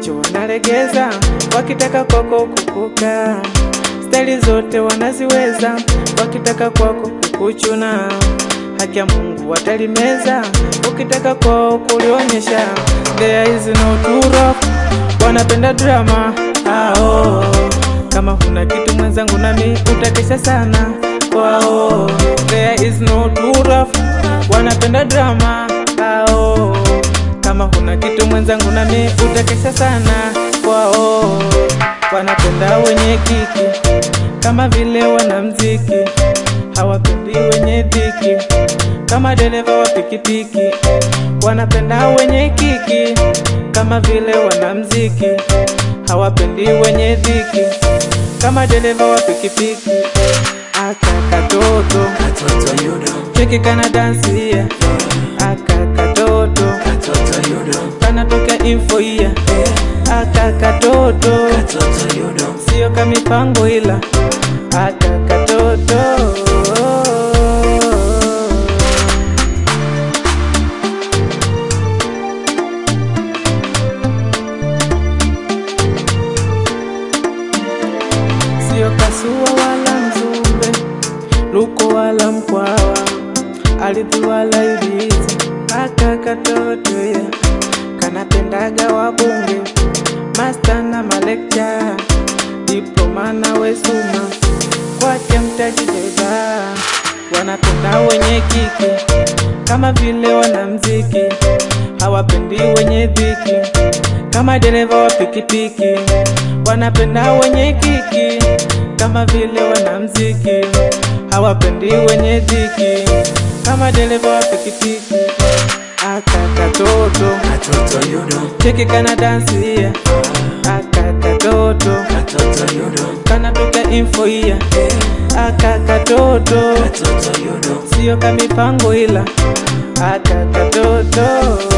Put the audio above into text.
macho wanalegeza, wakitaka kwako kukuka. Staili zote wanaziweza, wakitaka kwako kukuchuna. Haki ya Mungu watalimeza, ukitaka kwao kulionyesha. There is no true love, wanapenda drama ao. Kama huna kitu mwenzangu, nami utakesha sana kwao. There is no true love, wanapenda drama ao. Kama huna kitu mwenzangu, nami utakesha sana kwao. Wanapenda wenye kiki kama vile wanamziki, hawapendi wenye dhiki kama dereva wa pikipiki. Wanapenda wenye kiki kama vile wanamziki, hawapendi wenye dhiki kama dereva wa pikipiki. Aka katoto Katoto yudo, cheki kana dansia, aka katoto katoto yudo, kanatoka info iya, aka katoto katoto yudo, sio kamipango ila aka katoto sio kasua wala mzumbe luko wala mkwawa ardhi wala ilizi aka katoto ya kanapendaga wabunge masta na malekcha diploma na wesuma kwake mtaji beba wanapenda wenye kiki kama vile wanamziki hawapendi wenye dhiki kama dereva wa pikipiki wanapenda wenye kiki kama vile wanamziki hawapendi wenye dhiki kama dereva wa pikipiki aka katoto katoto yudo, cheki kana dansia aka katoto katoto yudo, kanatoka info iya aka katoto katoto yudo, sio kamipango ila aka katoto